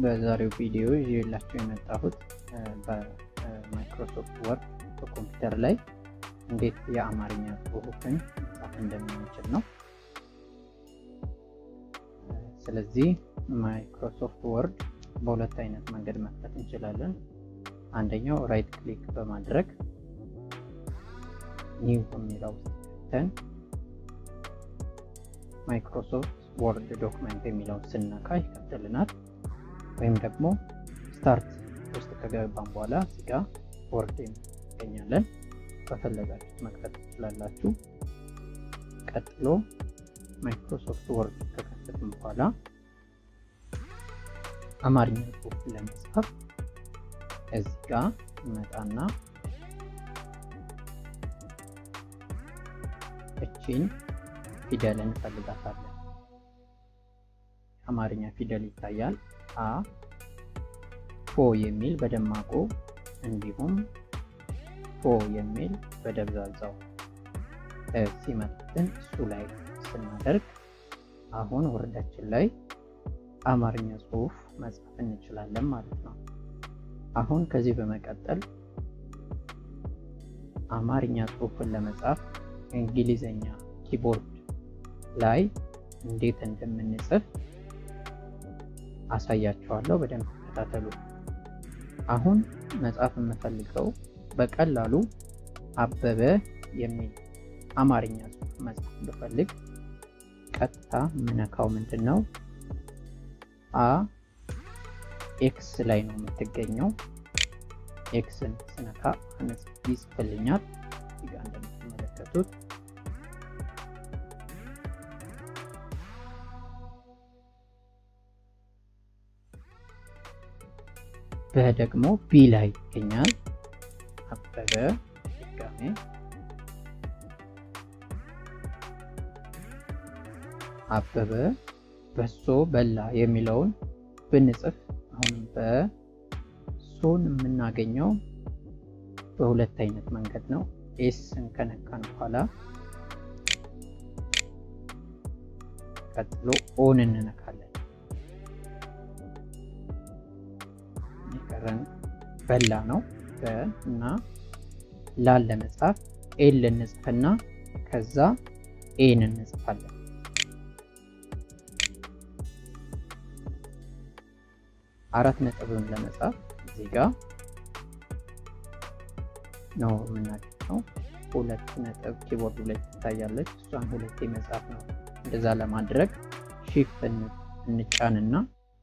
በዛሬው ቪዲዮ ይዤላችሁ የመጣሁት በማይክሮሶፍት ወርድ በኮምፒውተር ላይ እንዴት የአማርኛ ጽሑፍን መጻፍ እንደምንችል ነው። ስለዚህ ማይክሮሶፍት ወርድ በሁለት አይነት መንገድ መክፈት እንችላለን። አንደኛው ራይት ክሊክ በማድረግ ኒው የሚለው ውስጥ ገብተን ማይክሮሶፍት ወርድ ዶክመንት የሚለውን ስነካ ይከፍትልናል። ወይም ደግሞ ስታርት ውስጥ ከገባን በኋላ እዚጋ ወርድ ይገኛለን። በፈለጋችሁት መክፈት ትችላላችሁ። ቀጥሎ ማይክሮሶፍት ወርድ ከከፈትን በኋላ አማርኛ ጽሑፍ ለመጻፍ እዚህ ጋ እንመጣና እቺን ፊደል እንፈልጋታለን። አማርኛ ፊደል ይታያል። አ ፎ የሚል በደማቁ እንዲሁም ፎ የሚል በደብዛዛው ሲመጣልን እሱ ላይ ስናደርግ አሁን ወርዳችን ላይ አማርኛ ጽሑፍ መጻፍ እንችላለን ማለት ነው። አሁን ከዚህ በመቀጠል አማርኛ ጽሑፍን ለመጻፍ እንግሊዘኛ ኪቦርድ ላይ እንዴት እንደምንጽፍ አሳያችኋለሁ። በደንብ ተከታተሉ። አሁን መጻፍ የምፈልገው በቀላሉ አበበ የሚል አማርኛ ጽሑፍ መጻፍ ብፈልግ ቀጥታ የምነካው ምንድን ነው? አ ኤክስ ላይ ነው የምትገኘው። ኤክስን ስነካ ይጽፍልኛል። እዚጋ እንደምትመለከቱት በደግሞ ቢ ላይ ይገኛል። አበበ ድጋሜ አበበ በሶ በላ የሚለውን ብንጽፍ አሁንም በሶን የምናገኘው በሁለት አይነት መንገድ ነው። ኤስን ከነካን በኋላ ቀጥሎ ኦን እንነካለን። የቀረን በላ ነው። እና ላን ለመጻፍ ኤል እንጽፍና ከዛ ኤን እንጽፋለን። አራት ነጥብን ለመጻፍ እዚህ ጋር ነው የምናገኘው። ሁለት ነጥብ ኪቦርዱ ላይ ትታያለች። እሷን ሁለቴ መጻፍ ነው። እንደዛ ለማድረግ ሺፍት እንጫንና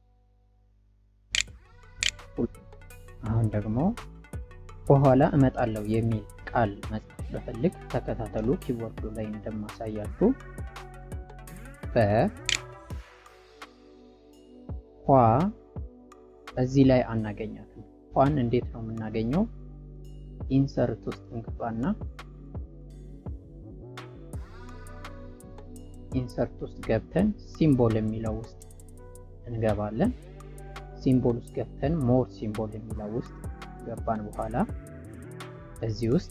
አሁን ደግሞ በኋላ እመጣለሁ የሚል ቃል መጻፍ በፈልግ ተከታተሉ። ኪቦርዱ ላይ እንደማሳያችሁ በ ኋ እዚህ ላይ አናገኛትም። ኋን እንዴት ነው የምናገኘው? ኢንሰርት ውስጥ እንገባና ኢንሰርት ውስጥ ገብተን ሲምቦል የሚለው ውስጥ እንገባለን። ሲምቦል ውስጥ ገብተን ሞር ሲምቦል የሚለው ውስጥ ገባን በኋላ እዚህ ውስጥ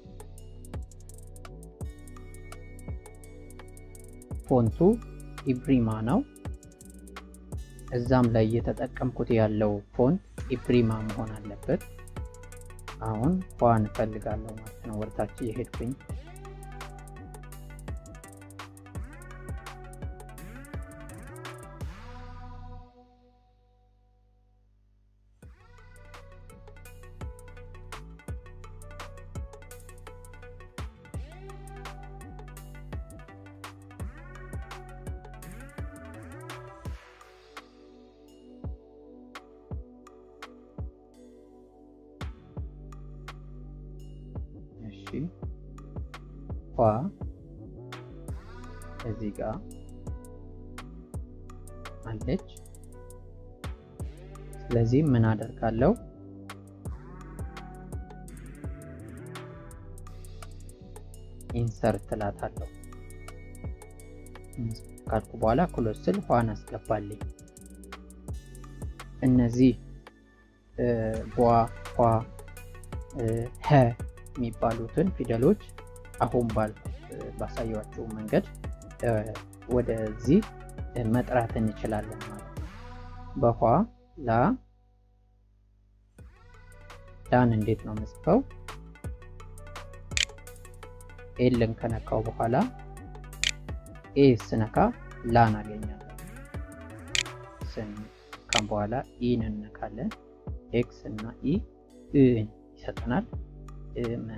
ፎንቱ ኢብሪማ ነው። እዛም ላይ እየተጠቀምኩት ያለው ፎንት ኢብሪማ መሆን አለበት። አሁን ኋን እፈልጋለሁ ማለት ነው። ወደታች እየሄድኩኝ እሺ ኋ እዚህ ጋር አለች። ስለዚህ ምን አደርጋለሁ? ኢንሰርት እላታለሁ። ካልኩ በኋላ ክሎዝ ስል ኋን አስገባልኝ። እነዚህ ቧ፣ ኋ፣ ሀ የሚባሉትን ፊደሎች አሁን ባል ባሳያችሁ መንገድ ወደዚህ መጥራት እንችላለን ማለት ነው። በኋ ላ ላን እንዴት ነው መጽፈው? ኤልን ከነካው በኋላ ኤ ስነካ ላን አገኛለሁ። ስንካም በኋላ ኢን እንነካለን። ኤክስ እና ኢ እን ይሰጠናል። እመ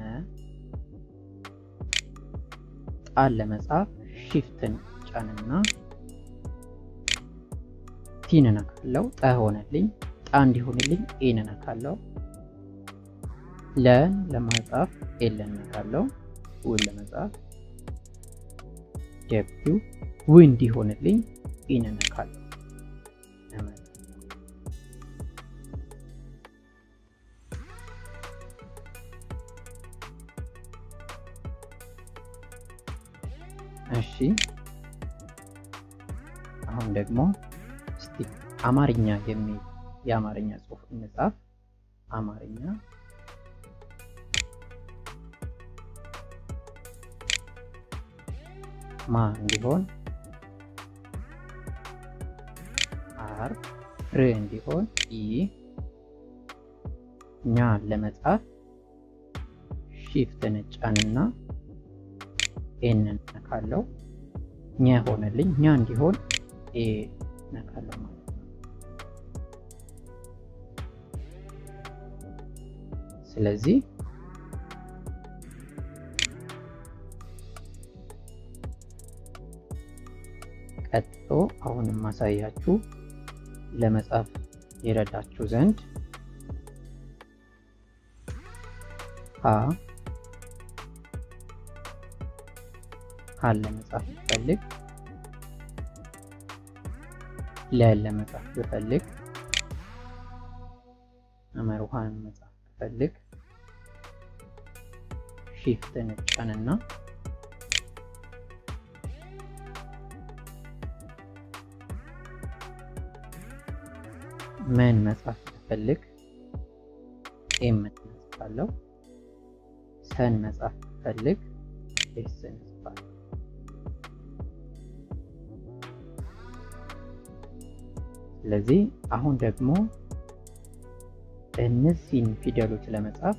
ጣን ለመጻፍ ሺፍትን ጫንና ቲን እነካለው። ጠ ሆነልኝ። ጣ እንዲሆንልኝ ኤን እነካለው። ለን ለማጻፍ ኤል እነካለው። ውን ለመጻፍ ደብሊው ው እንዲሆንልኝ ኢን እነካለው። እሺ አሁን ደግሞ እስቲ አማርኛ የሚል የአማርኛ ጽሑፍ እንጻፍ። አማርኛ ማ እንዲሆን አር ር እንዲሆን ኢ ኛ ለመጻፍ ሺፍትን ጫንና ኤን ነካለው። ኛ ሆነልኝ። ኛ እንዲሆን ኤ ነካለው ማለት ነው። ስለዚህ ቀጥሎ አሁንም ማሳያችሁ ለመጻፍ ይረዳችሁ ዘንድ ሀ ሀን ለመጻፍ ብፈልግ ለን ለመጻፍ ብፈልግ አመርሃን መጻፍ ብፈልግ ሺፍትን ጫንና መን መጻፍ ብፈልግ ኤም እጽፋለሁ። ሰን መጻፍ ብፈልግ ኤስን እጽፋለሁ። ስለዚህ አሁን ደግሞ እነዚህን ፊደሎች ለመጻፍ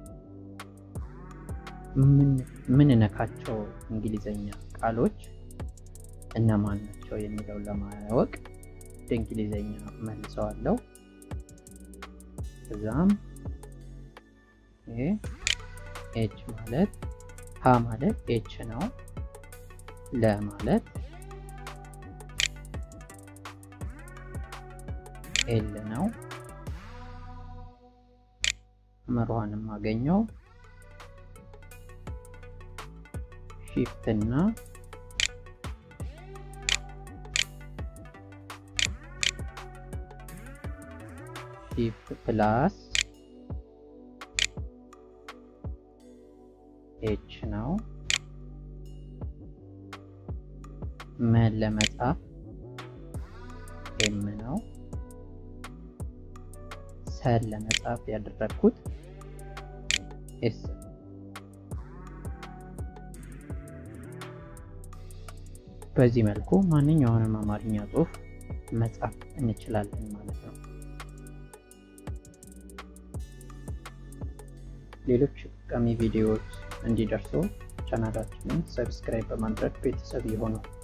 ምን ነካቸው እንግሊዘኛ ቃሎች እነማን ናቸው የሚለውን ለማወቅ ወደ እንግሊዘኛ መልሰዋለሁ። እዛም ኤች ማለት ሀ ማለት ኤች ነው። ለ ማለት ኤል ነው። መርሃን የማገኘው ሺፍት እና ሺፍት ፕላስ ኤች ነው። መን ለመጻፍ ኤም ነው። ሰን ለመጻፍ ያደረግኩት ኤስ በዚህ መልኩ ማንኛውንም አማርኛ ጽሑፍ መጻፍ እንችላለን ማለት ነው። ሌሎች ጠቃሚ ቪዲዮዎች እንዲደርሱ ቻናላችንን ሰብስክራይብ በማድረግ ቤተሰብ ይሆኑ።